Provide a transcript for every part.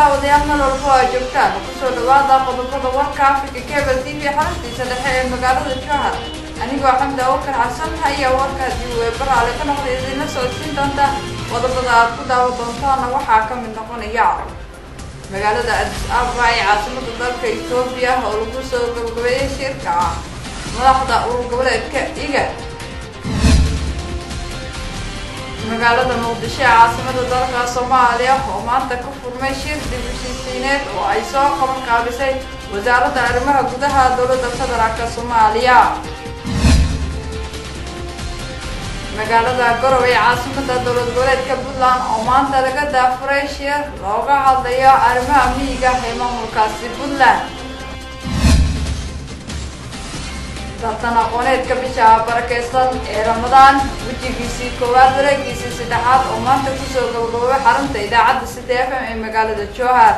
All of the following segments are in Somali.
daawadayaal meel walba oo ay joogtaan kusoo dhawaada qodobada warka africa cable t v xaruntiisa dhexe ee magaalada jowhar anigoo xamdi awakar xasan haya warka dib weebaraale ka noqda idinla socodsiin doonta qodobada aad ku daawa doontaana waxaa ka mid noqonaya magaalada adis ababa ee caasimada dalka etoobiya oo lagu soo gabagabeeyay shirka madaxda urur goboleedka iga magaalada muqdisho ee caasimada dalka soomaaliya oo maanta ka furmay shir dibushiisiineed oo ay soo qaban qaabisay wasaaradda arrimaha gudaha dowladda federaalk soomaaliya magaalada garow ee caasimada dowlad goboleedka puntland oo maanta laga daafuray shir looga hadlayo arrimaha miyiga ee maamulkaasi puntland tartan aqooneedka bisha barakeysan ee ramadaan wejigiisii koowaad wareegiisii saddexaad oo maanta kusoo gabagaboobay xarunta idaacadda city f m ee magaalada jowhar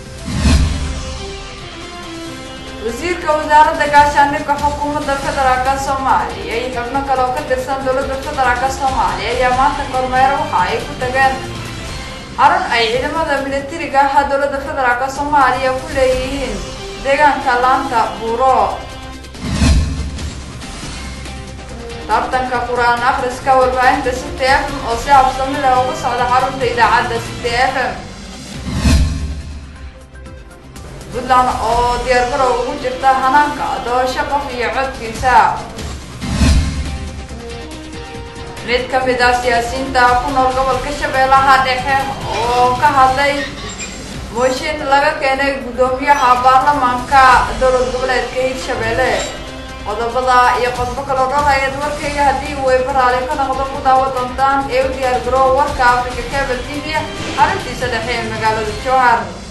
wasiirka wasaaradda gaashaandhigga xukuumadda federaalk soomaaliya iyo xubno kale oo ka tirsan dowladda federaalk soomaaliya ayaa maanta kormeero waxa ay ku tageen xarun ay ciidamada militariga ah dowladda federaalk soomaaliya ku leeyihiin deegaanka laanta buuro tartanka qur-aan akhriska warbaahinta city f m oo si habsami leh uga socda xarunta idaacadda city f m puntland oo diyaargarow ugu jirta hanaanka doorasho qof iyo codkiisa mid ka mid ah siyaasiyiinta ku nool gobolka shabeellaha dhexe oo ka hadlay mooshin laga keenay guddoomiyaha baarlamaanka dowlad goboleedka hirshabeelle qodobada iyo qodobo kaloo dhan ayaad warkayga haddii weybaraale ka noqdo ku daawa doontaan ee u diyaar garoow warka africa cable t v arrintiisa dhexe ee magaalada jowhar